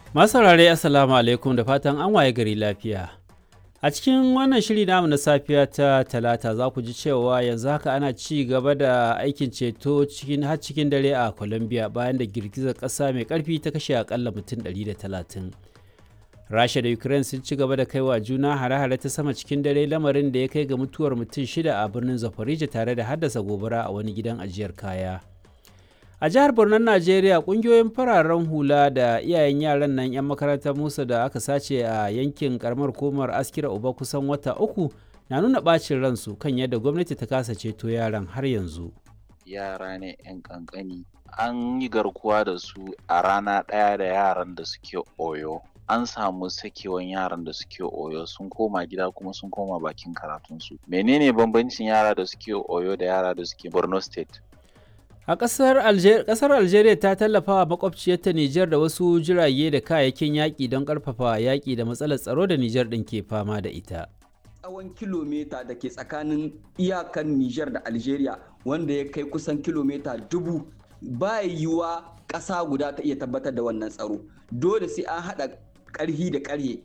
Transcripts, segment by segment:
Masu saurare Assalamu alaikum da fatan an waye gari lafiya. A cikin wannan shiri namu na safiya ta talata za ku ji cewa yanzu haka ana ci gaba da aikin ceto cikin har cikin dare a Colombia bayan da girgizar ƙasa mai ƙarfi ta kashe akalla mutum 130. Rasha da Ukraine sun ci gaba da kaiwa juna hare-hare ta sama cikin dare lamarin da ya kai ga mutuwar mutum shida a birnin Zaporizhia tare da haddasa gobara a wani gidan ajiyar kaya. a jihar Bornon Najeriya kungiyoyin fararen hula da iyayen yaran nan 'yan makarantar Musa da aka sace a yankin karamar komar askira uba kusan wata uku na nuna bacin ransu kan yadda gwamnati ta kasa ceto yaran har yanzu. Yara ne 'yan kankani an yi garkuwa da su a rana ɗaya da yaran da suke oyo. An samu sakewan yaran da suke oyo sun koma gida kuma sun koma bakin karatunsu. Menene bambancin yara da suke oyo da yara da suke Borno State? A ƙasar Algeria, ƙasar Algeria ta tallafa wa makwabciyarta Nijar da wasu jirage da kayayyakin yaƙi don ƙarfafa yaƙi da matsalar tsaro da Nijar ɗin ke fama da ita. Tsawon kilomita da ke tsakanin iyakan Nijar da Algeria wanda ya kai kusan kilomita dubu ba yiwuwa ƙasa guda ta iya tabbatar da wannan tsaro. Dole sai an haɗa ƙarhi da ƙarhe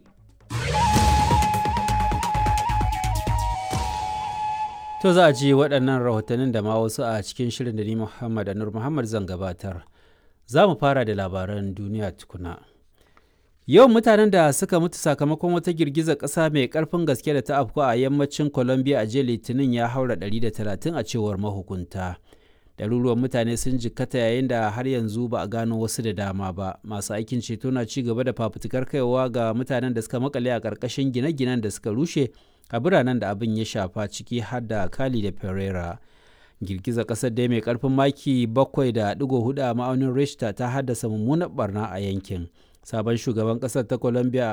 To za a ji waɗannan rahotannin da ma wasu a cikin shirin da ni Muhammad Anur Muhammad zan gabatar. Za mu fara da labaran duniya tukuna. Yawan mutanen da suka mutu sakamakon wata girgizar ƙasa mai ƙarfin gaske da ta afku a yammacin Colombia a jiya Litinin ya haura 130 a cewar mahukunta. Ɗaruruwan mutane sun jikkata yayin da har yanzu ba a gano wasu da dama ba. Masu aikin ceto na ci gaba da fafutukar kaiwa ga mutanen da suka makale a ƙarƙashin gine-ginen da suka rushe a biranen da abin ya shafa ciki har da Cali da Pereira. Girgizar ƙasar dai mai ƙarfin maki 7.4 a ma'aunin Richter ta haddasa mummunar barna a yankin. Sabon shugaban ƙasar ta Colombia